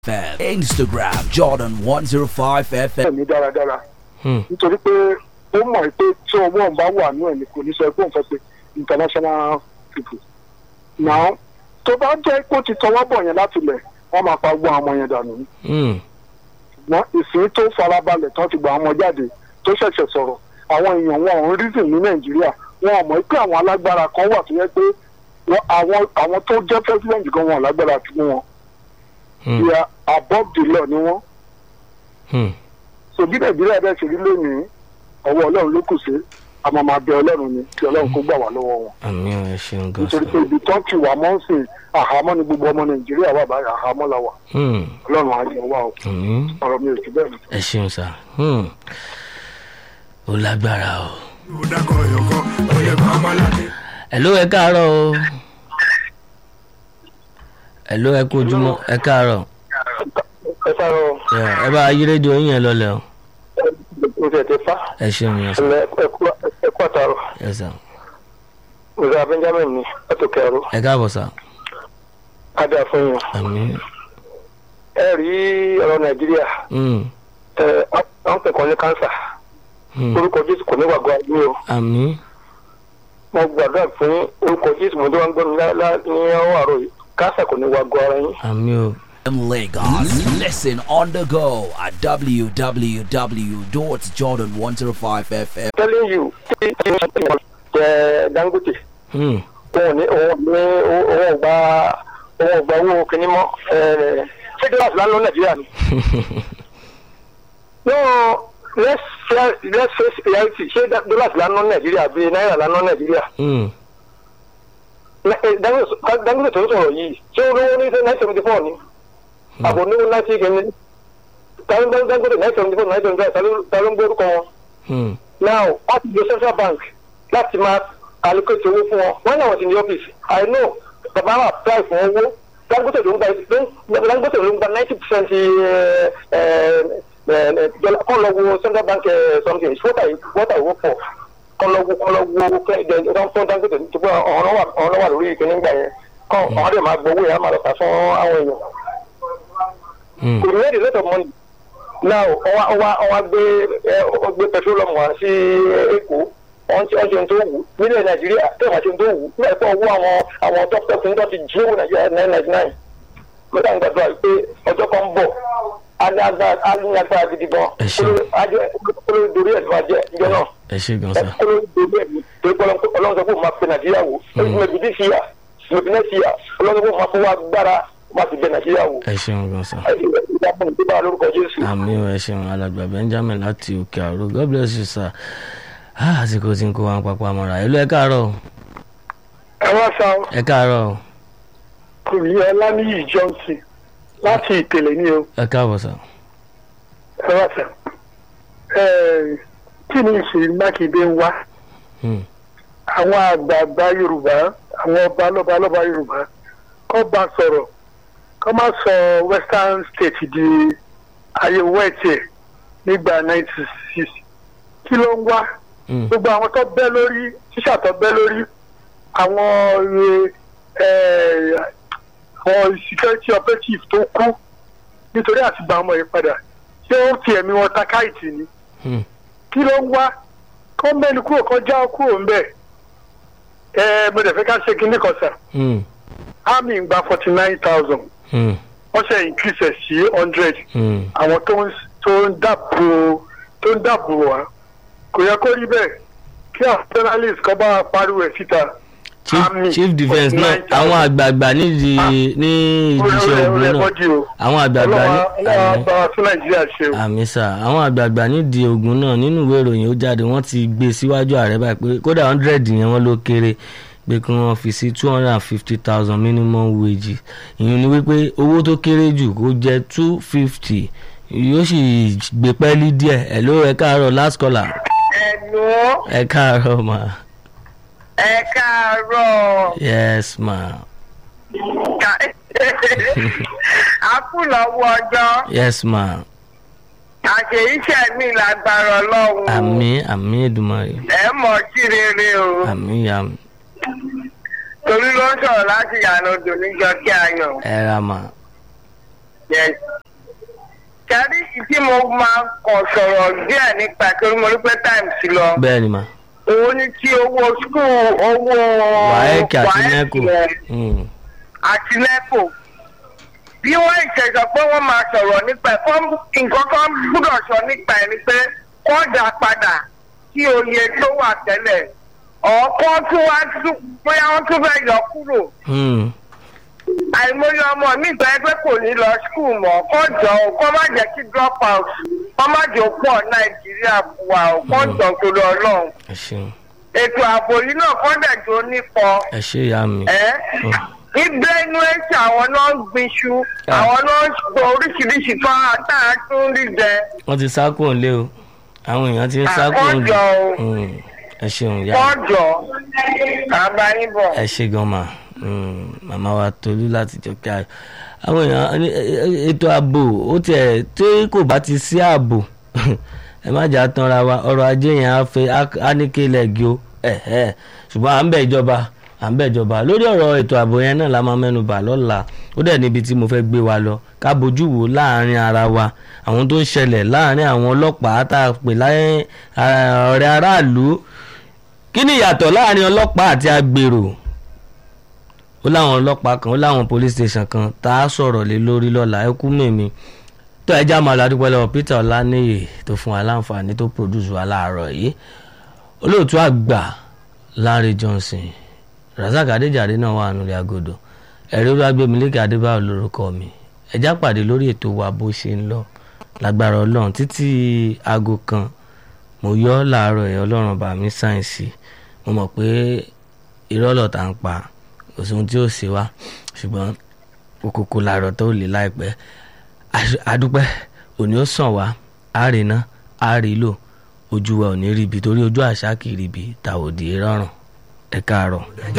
FM, Instagram Jordan 105 FM. mi dáradára Hmm. nítorí pé ó mọ̀ pé tí owó òun bá wà nú ẹ̀ ni kò ní sọ pé òun fẹ́ pe international people. now tó bá jẹ́ pé ó ti tọwọ́ bọ̀ yẹn láti lẹ̀ wọ́n máa pa gbọ́ àwọn ọmọ yẹn dànù ní. Hmm. ṣùgbọ́n ìsìn tó farabalẹ̀ tán ti gba àwọn ọmọ jáde tó ṣẹ̀ṣẹ̀ sọ̀rọ̀ àwọn èèyàn wọn ò ń rízìn ní nàìjíríà wọn ò mọ̀ pé àwọn alágbára kan wà tó yẹ pé wọ́n- àwọn àwọn tó jẹ́ president gan wọn ò lágbára fún wọn Hmm. they are above the law ni wọ́n Hmm. so bí nàìjíríà bẹ́ẹ̀ ṣe rí lónìí ọwọ́ ọlọ́run ló kù sí àmọ́ máa bẹ ọlọ́run ni kí ọlọ́run kó gbà wá lọ́wọ́ wọn àmì ò ẹ ṣeun gan nítorí sa. pé ibi tó ń kì wá mọ́ ń sìn àhámọ́ ni gbogbo ọmọ nàìjíríà wà báyìí àhámọ́ la wà Hmm. ọlọ́run á yẹ wá o àmì ọ̀rọ̀ mi ò sí bẹ́ẹ̀ ni. ẹ ṣeun sa. Hmm. ó lágbára o. ẹ̀ló ẹ káàárọ̀ o. ẹ̀ló ẹ kú ojúmọ́ ẹ káàárọ̀. ẹ sáré o Yeah, ẹ bá yí rédíò yín yẹn lọlẹ̀ o. o tẹ̀ tẹ fa ẹ ṣeun yẹn sà. ẹ kú àtàrọ̀ ẹ sà. ọ̀gá benjamin ni ọ̀tọ̀ kẹrù ẹ káàbọ̀ sà. adé àfọyín àmì. ẹ rí ọ̀rọ̀ nàìjíríà Hmm. ẹ àwọn pẹ̀kọ́ ní kánsà Hmm. orúkọ jésù kò ní wàgọ́ àgbé o àmì. mo gbàdúrà fún yín orúkọ jésù mo tó wá ń gbọ́ ní ọwọ́ àrò yìí kánsà kò ní wàgọ́ ara yín. àmì o. in Lagos. Listen on the go at www.jordan105fm. telling you ẹ dangote Hmm. òun ní òun ní òun gba òun gba owó kìíní mọ ẹ ṣé gíláàsì lánàá nàìjíríà ni. no let's fa- let's face reality ṣé gíláàsì lánàá nàìjíríà bíi náírà lánàá nàìjíríà. Hmm. Na- eh, Dangote Dangote tó ń sọ̀rọ̀ yìí ṣé olówó ní nine seventy four ni àbò ní ninety kìíní Dangote nine seventy four nine seventy five ta ló ń gbórúkọ wọn Hmm. now wọ́n ti lo central bank láti máa allocate owó fún wọn wọ́n náà wọ́n ti ní ọ́fíìsì i know bàbá wa apply fún owó dangote ló ń gba ló ń dangote ló ń gba ninety percent dọ́là kọ́ lọ wo central bank eh, something wọ́tà wọ́tà ìwọ́ pọ̀ kọ́ lọ wo kọ́ lọ wo kẹ́ ẹ̀ fún dangote tó bọ́ ọ̀hún wà ọ̀hún wà lórí ìkíní gbà yẹn kọ́ ọ̀hún dẹ̀ máa gbowó yẹn á máa lọ tà fún àwọn èèyàn Hmm. we made a lot of money now ọwa ọwa ọwa gbé ẹ ọ gbé petroleum wá sí èkó wọn ti ọjọ tó wù nílẹ̀ nàìjíríà tó wà ṣe tó wù nígbà tó owó àwọn àwọn tọ́pọ̀ tó ń tọ́ ti jí owó nàìjíríà nine ninety nine mẹ́ta ń gbàdúrà pé ọjọ́ kan ń bọ̀ á ní agbára á ní agbára gidi gan Ẹ ṣé. olórí dorí ẹ̀ ló máa jẹ́ ìjọ náà ẹ ṣe gan sa. olórí dorí ẹ̀ torí pé ọlọ́run sọ pé òun máa pe nàìjíríà wò maybe this year maybe next year ọlọ́run sọ pé òun máa fọwọ́ agbára máa ti bẹ nàìjíríà wò ẹ ṣeun gan sa. ìdáhùn tó bá lórúkọ jésù. àmì ò ẹ ṣeun alàgbà benjamin láti òkè àrò god bless you sir. Ah, àsìkò tí ń kó wa papọ̀ àmọ́ra ìlú ẹ káàárọ̀ o. ẹ wá sa ẹ káàárọ̀ o. kùnì ọláníyì johnson láti ìpele ní o ẹ káàbọ̀ sà. ẹ wá sa kí ni ìṣèlú mákindé ń wá Hmm. àwọn àgbààgbà yorùbá àwọn ọba lọ́ba lọ́ba yorùbá kọ́ bá sọ̀rọ̀ kọ́ má sọ western state di ayé wẹ́ẹ̀tì nígbà ninety six kí ló ń wá Hmm. gbogbo àwọn tó bẹ́ lórí tíṣà tó bẹ́ lórí àwọn ẹ, àwọn security operative tó kú nítorí àti gba ọmọ yìí padà ṣé ó ti ẹ̀mí wọn ta káìtì ni Hmm. kí ló ń wá kó mẹ́ni kúrò kan já kúrò ń bẹ̀ ẹ mo dẹ̀ fẹ́ ká ṣe kinní kan sà Hmm. army ń gba forty nine thousand Hmm. wọ́n ṣe increase ẹ̀ sí hundred Hmm. àwọn tó ń tó ń dàbò tó ń dàbò wá kò yẹ kó rí bẹ́ẹ̀ kí àwọn journalist kan bá pariwo ẹ̀ síta. chief Army, chief defence náà 49,000. àwọn àgbààgbà nídìí ní ìdíṣẹ́ ogun náà àwọn àgbààgbà ní ọlọ́wọ́ àmì bá wa tún nàìjíríà ṣe o. àmì sà àwọn àgbààgbà nídìí ogun náà nínú ìwé ìròyìn ó jáde wọ́n ti gbé síwájú ààrẹ báyìí pé kódà hundred yẹn wọ́n ló kéré pé kí wọ́n fi sí two hundred and fifty thousand minimum wage ìyẹn ni wípé owó tó kéré jù kó jẹ́ two fifty yóò sì gbé pẹ́ẹ́lí díẹ̀ ẹ̀ ló ẹ káàárọ̀ last caller Ẹ̀lú ẹ káàárọ̀ ma ẹ káàárọ̀ yes ma ká a kú lọ́wọ́ ọjọ́ yes ma àṣeyíṣẹ́ mi lágbára ọlọ́run àmì àmì Èdùmàrè ẹ mọ̀ sí rere o àmì ya torí ló ń sọ̀rọ̀ láti yànnà odò níjọ kí a yàn ẹ ra ma Yes. Kẹ́rí tí mo máa kàn sọ̀rọ̀ díẹ̀ nípa torí mo rí pé time ti lọ. bẹ́ẹ̀ ni mà Òun ni tí owó skul owó wàhẹ́ẹ̀kì àti nẹ́kò yẹn Mm, àti nẹ́kò. Bí wọ́n ìṣẹ̀sọ̀ pé wọ́n máa sọ̀rọ̀ nípa ẹ̀ kọ́ nǹkan kan gbúdọ̀ sọ nípa ẹ̀ ni pé kọ́ dà padà sí oye tó wà tẹ́lẹ̀. Ọ̀ọ́kọ́ tún wá tún bóyá wọ́n tún fẹ́ yọ kúrò mm, àìmọye ọmọ mi gba ẹgbẹ́ kò ní lọ skul mọ́ kọ́ jọ ò kọ́ má jẹ́ kí drop out kọ́ má jẹ́ pọ̀ nàìjíríà wà ò kọ́ jọ torí ọlọ́run ẹ ṣeun ètò ààbò yìí náà kọ́ dẹ̀ tó nípọn ẹ ṣe ìyá mi ẹ́ ní benue tí àwọn náà ń gbinṣu Ah. àwọn náà ń gbọ́ oríṣiríṣi tó àtàrà tó ń rí jẹ wọ́n ti sá kúrò nílé o àwọn èèyàn ti ń sá kúrò àkọ́jọ nílé o Mm, ẹ ṣeun ìyá mi. kọ́ jọ àbáyébọ̀. ẹ ṣe gan ma Mm, màmá wa tolú láti jọ kí a àwọn èèyàn ní- ẹ- ẹ- ètò ààbò ó tiẹ̀ tí kò bá ti sí ààbò ẹ má jà tanra wa ọrọ̀ ajé yẹn á fẹ́ á ní kí lẹ́gì o ẹ̀hẹ́. ṣùgbọ́n à ń bẹ̀ ìjọba à ń bẹ̀ ìjọba lórí ọ̀rọ̀ ètò ààbò yẹn náà la máa mẹ́nu bà lọ́la ó dẹ̀ níbi tí mo fẹ́ gbé wa lọ ká bójú wò láàrin ara wa àwọn tó ń ṣẹlẹ̀ láàrin àwọn ọlọ́pàá tá a pè láyé ọ̀rẹ́ aráàlú kí ni ìyàtọ̀ láàrin ọlọ́pàá àti agbèrò ó láwọn ọlọ́pàá kan ó láwọn police station kan tá a sọ̀rọ̀ lé lórí lọ́la ẹ kú mèmí tó ẹjá máa lọ adúpẹ́ lọ́wọ́ Peter Ọláníyì tó fún wa láǹfààní tó produce wa láàárọ̀ yìí olóòtú àgbà Larry Johnson Razak Adéjàre náà wà nílẹ̀ agodo ẹ̀rí olúwàgbẹ̀mílẹ́kì Adébáyọ̀ lórúkọ mi ẹjá pàdé lórí ètò wa bó ṣe ń lọ lágbára Ọlọ́run títí aago kan mo yọ ọ́ láàárọ̀ ẹ̀ Ọlọ́run bá mi sáyẹ̀nsì mo mọ̀ pé irọ́ lọ̀tá ń pa kò sí ohun tí ó ṣe wá ṣùgbọ́n òkòkò làárọ̀ tó lè láìpẹ́ Àṣ- àdúpẹ́ òní ó sàn wá àrèná àrèlò ojú wa ò ní ríbi torí ojú àṣà kì í ríbi tàwòdì rọrùn ẹ káàárọ̀.